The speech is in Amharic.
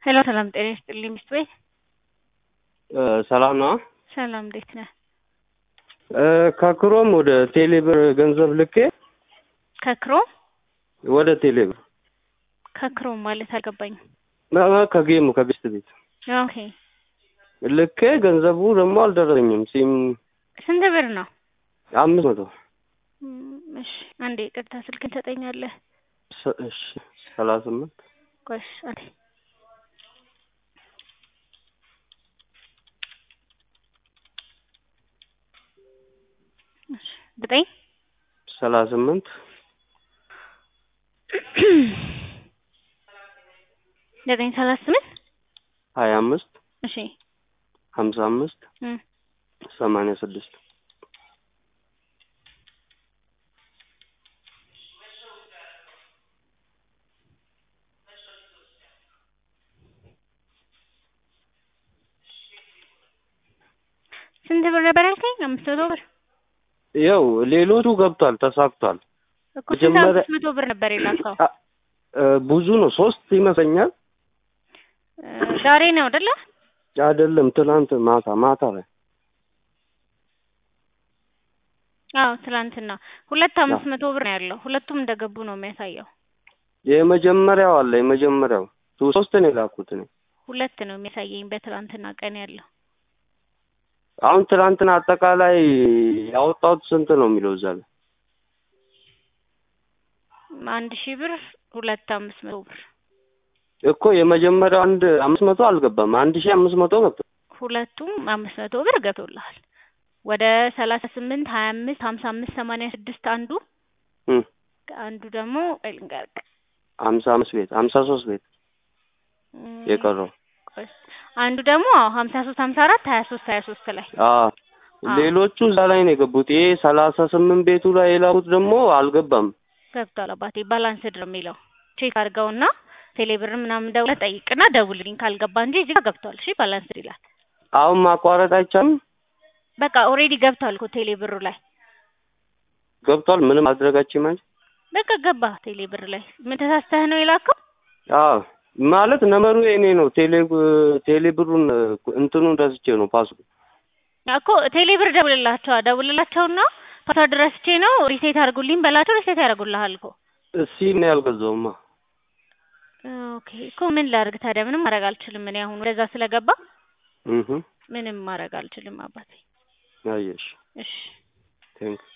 ሄሎ ሰላም ጤና ይስጥልኝ ሚስት ቤት ሰላም ነው። ሰላም እንዴት ነህ? ከክሮም ወደ ቴሌብር ገንዘብ ልኬ ከክሮም ወደ ቴሌብር ከክሮም ማለት አልገባኝም። ማ- ከጌሙ ከቤስት ቤት ኦኬ ልኬ ገንዘቡ ደግሞ አልደረሰኝም። ሲም ስንት ብር ነው? አምስት መቶ እም፣ እሺ አንዴ ቅርታ ስልክን ትሰጠኛለህ? ሰ- እሺ ሰላሳ ስምንት ቆሽ አንዴ እሺ ዘጠኝ ሰላሳ ስምንት ዘጠኝ ሰላሳ ስምንት ሀያ አምስት እሺ ሀምሳ አምስት እም፣ ሰማንያ ስድስት ስንት ብር ነበር ያልከኝ? አምስት መቶ ብር ያው ሌሎቹ ገብቷል፣ ተሳክቷል። እኮ ስንት መጀመሪያ- አምስት መቶ ብር ነበር የላከው? አ- እ፣ ብዙ ነው፣ ሶስት ይመስለኛል። እ፣ ዛሬ ነው አይደለ? አይደለም ትናንት ማታ ማታ ላይ አዎ ትላንትና ሁለት አምስት መቶ ብር ነው ያለው። ሁለቱም እንደገቡ ነው የሚያሳየው። የመጀመሪያው አለ የመጀመሪያው ሶስት ነው የላኩት እኔ ሁለት ነው የሚያሳየኝ በትላንትና ቀን ያለው። አሁን ትናንትና አጠቃላይ ያወጣሁት ስንት ነው የሚለው እዛ ላይ አንድ ሺህ ብር ሁለት አምስት መቶ ብር እኮ የመጀመሪያው አንድ አምስት መቶ አልገባም አንድ ሺህ አምስት መቶ ገብቷል ሁለቱም አምስት መቶ ብር ገብቶልሃል። ወደ ሰላሳ ስምንት ሀያ አምስት ሀምሳ አምስት ሰማንያ ስድስት አንዱ እም፣ አንዱ ደግሞ ቆይ ልንገርህ ሀምሳ አምስት ቤት ሀምሳ ሶስት ቤት እም፣ የቀረው ቆይ አንዱ ደግሞ ሀምሳ ሶስት ሀምሳ አራት ሀያ ሶስት ሀያ ሶስት ላይ አዎ አዎ። ሌሎቹ እዛ ላይ ነው የገቡት ይሄ ሰላሳ ስምንት ቤቱ ላይ የላኩት ደግሞ አልገባም ገብቷል። አባቴ ባላንስድ ነው የሚለው ቼክ አድርገውና ቴሌብር ምናምን ደውለህ ጠይቅና ደውልልኝ ካልገባ እንጂ እዚህ ጋር ገብቷል። እሺ ባላንስድ ይላል። አሁን ማቋረጥ አይቻልም በቃ ኦልሬዲ ገብቷል እኮ ቴሌብሩ ላይ ገብቷል ምንም ማድረጋችን ማለት በቃ ገባ ቴሌብር ላይ ምን ተሳስተህ ነው የላከው? አዎ ማለት ነመሩ የኔ ነው ቴሌ ቴሌብሩን እንትኑን ረስቼ ነው ፓስወርድ እኮ ቴሌብር ደውልላቸው ደውልላቸውና ፓስዋርድ ረስቼ ነው ሪሴት አድርጉልኝ በላቸው ሪሴት ያደርጉልሃል እኮ ሲም ነው ያልገዛውማ ኦኬ እኮ ምን ላድርግ ታዲያ ምንም ማድረግ አልችልም እኔ አሁን ወደዛ ስለገባ እህ ምንም ማድረግ አልችልም አባቴ አየሽ እሺ ቴንክ